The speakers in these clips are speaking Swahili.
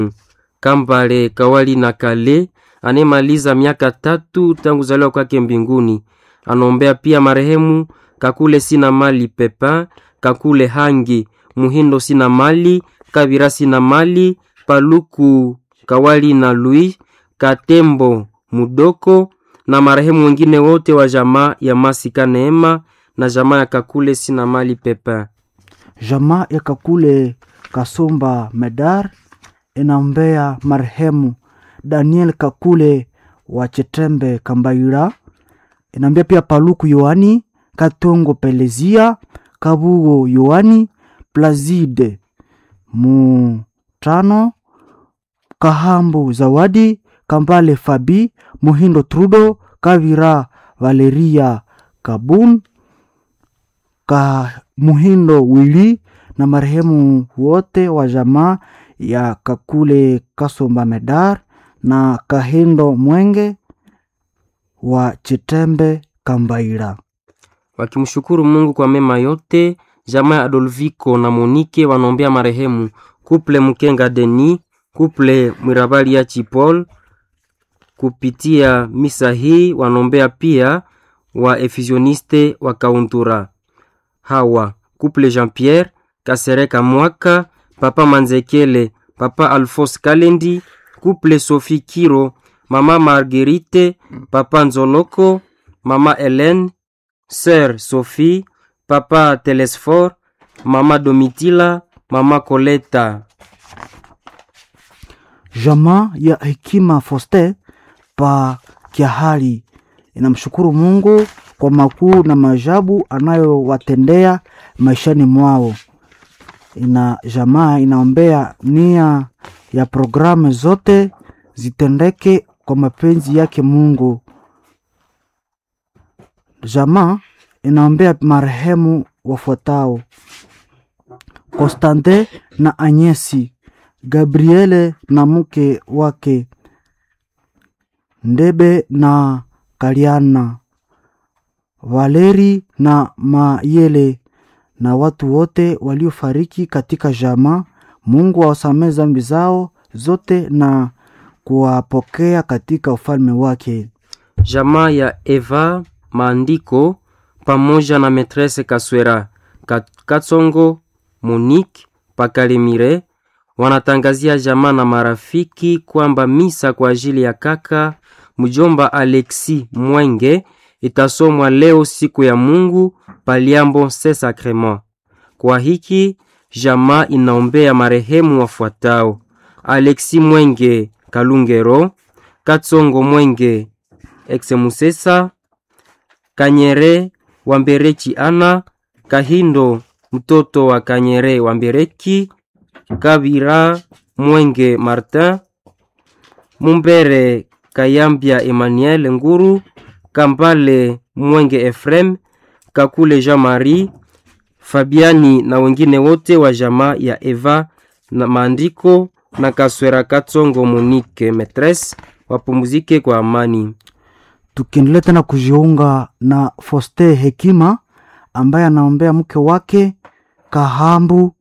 Kambale Kawali na Kale anemaliza miaka tatu tangu zaliwa kwake mbinguni. Anombea pia marehemu Kakule sina mali Pepa, Kakule Hangi Muhindo sina mali, Kabira sina mali, Paluku Kawali na Louis Katembo Mudoko na marehemu wengine wote wa jamaa ya Masika Neema na jamaa ya Kakule sina mali Pepa. Jamaa ya Kakule Kasumba Medar inaombea marehemu Daniel Kakule wa Chetembe Kambaira, inaombea pia Paluku Yohani Katongo Pelezia Kabugo Yohani Plazide Mutano Kahambu Zawadi Kambale Fabi Muhindo Trudo Kavira Valeria Kabun ka Muhindo Wili na marehemu wote wa jamaa ya Kakule Kasomba Medar na Kahindo Mwenge wa Chitembe Kambaira. wakimshukuru Mungu kwa mema yote. Jamaa ya Adolfiko na Monike wanaombea marehemu kuple Mkenga Deni, kuple Mwirabali ya Chipol. Kupitia misa hii wanaombea pia wa efusioniste wa Kauntura hawa kuple Jean Pierre Kasereka Mwaka, papa Manzekele, papa Alphonse Kalendi, kuple Sophie Kiro, mama Marguerite, papa Nzoloko, mama Hélène, sœur Sophie, papa Telesfor, mama Domitila, mama Koleta. Jamaa ya Hekima Foste pa Kiahari inamshukuru Mungu kwa makuu na maajabu anayowatendea maishani mwao. Ina jamaa inaombea nia ya programu zote zitendeke kwa mapenzi yake Mungu. Jamaa inaombea marehemu wafuatao: Konstante na Anyesi, Gabriele na mke wake Ndebe na Kaliana, Valeri na Mayele na watu wote waliofariki katika jamaa. Mungu awasamehe dhambi zao zote na kuwapokea katika ufalme wake. Jamaa ya Eva Maandiko pamoja na Metrese Kaswera Ka- Katsongo Monique Pakalemire wanatangazia jamaa na marafiki kwamba misa kwa ajili ya kaka mjomba Alexi Mwenge itasomwa leo siku ya Mungu Paliambo se Sacrement. Kwa hiki jamaa inaombea marehemu wafuatao: Alexi Mwenge Kalungero, Katsongo Mwenge Exemusesa, Kanyere Wambereki Ana, Kahindo mtoto wa Kanyere Wambereki, Kabira Mwenge Martin, Mumbere Kayambia Emmanuel Nguru, Kambale Mwenge Efrem, Kakule Jean Marie, Fabiani na wengine wote wa jamaa ya Eva na maandiko na Kaswera Katsongo Monique Metres wapumzike kwa amani. tukiendelea tena kujiunga na Foste Hekima ambaye anaombea mke wake Kahambu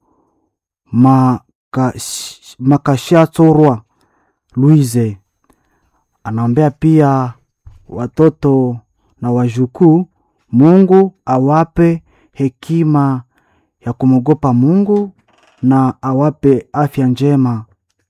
Makash- Makashatorwa Louise. Anaombea pia watoto na wajukuu, Mungu awape hekima ya kumwogopa Mungu na awape afya njema.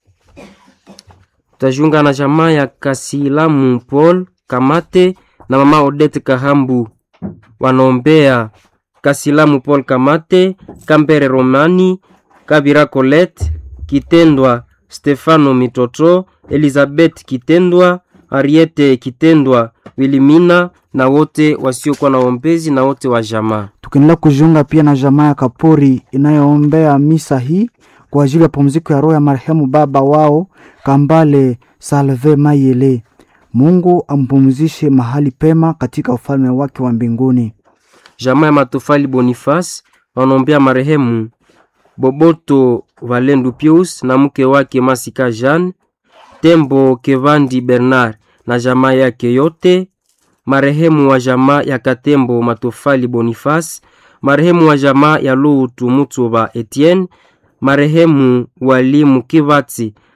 Tajiunga na jamaa ya Kasilamu Paul Kamate na mama Odette Kahambu wanaombea Kasilamu Paul Kamate, Kambere Romani, Kabira Colette, Kitendwa Stefano Mitoto, Elizabeth Kitendwa, Ariete Kitendwa, Wilimina na wote wasiokuwa na ombezi na wote wa jamaa. tukiendelea kujiunga pia na jamaa ya Kapori inayoombea misa hii kwa ajili ya pumziko ya roho ya marehemu baba wao Kambale Salve Mayele. Mungu ampumzishe mahali pema katika ufalme wake wa mbinguni. jamaa ya Matofali Boniface wanaombea marehemu Boboto Valendu Pius na mke wake Masika Jean, Tembo Kevandi Bernard na jamaa yake yote, marehemu wa jamaa ya Katembo Matofali Boniface, marehemu wa jamaa ya Lutu Mutuba Etienne, marehemu walimu Kivatsi